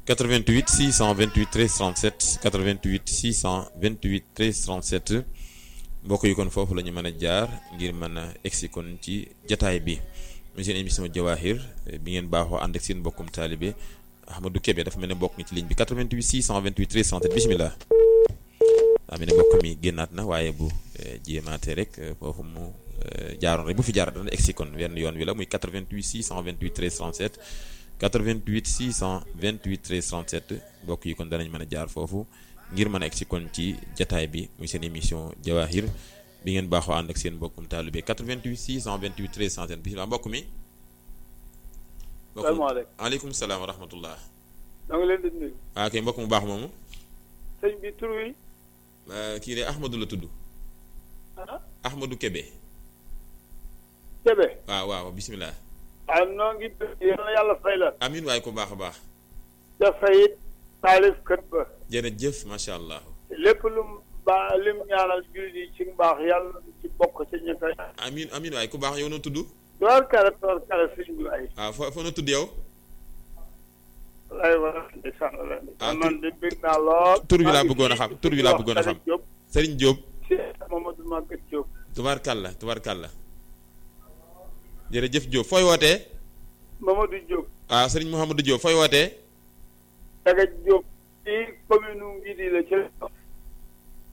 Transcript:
88 628 13 37 88 628 13 37 mbokk yi kon foofu la ñu mën a jaar ngir mën a egsi kon ci jataay bi mu seen émission Jawahir bi ngeen baaxoo ànd ak seen mbokkum taalibe Ahmadou Kébé dafa mel ne mbokk ngi ci ligne bi 88 628 13 37 bisimilah. daa mel ne mbokk mi génnaat na waaye bu jéemaatee rek foofu mu jaaroon rek bu fi jaar dana egsi kon wenn yoon wi la muy 88 628 13 37 88 628 13 37 mbokk yi kon danañ mën a jaar foofu ngir mën a egsi kon ci jataay bi muy seen émission Jawahir bi ngeen baaxoo ànd ak seen mbokkum taalibe 88 628 13 37 bisimilah mbokk mi. salaamaaleykum aleykum salaam wa rahmatullah. da nga leen di nuyu. ah kay mbokk mu baax moomu. sëñ bi tur wi. kii de Ahmadou la tudd. ah. Ahmadou Kébé. Kébé. waaw waaw bisimilah. ah noo ngi yal na yàlla fay la. amin waaye ko baax a baax. dafay it taalif kët ba. jërëjëf macha allah. lépp lu mu ba lim ñaanal jullit yi ci mbaax yàlla ci bokk ci ñi koy. amin amin waaye ku baax yow noo tudd. door kare door kare sëñ bi ay. waaw foo foo noo tudd yow. lay war a ndeysaan la. ah tur man de bëgg naa lool. tur bi laa bëggoon a xam tur bi laa bëggoon a xam. Diop. Serigne Diop. Cheikh Mamadou Maguette Diop. tubaarkàlla tubaarkàlla. jërëjëf Diop fooy wootee. Mamadou Diop. ah Serigne Mouhamadou Diop fooy wootee. Daga Diop. ci commune Ngidi la ci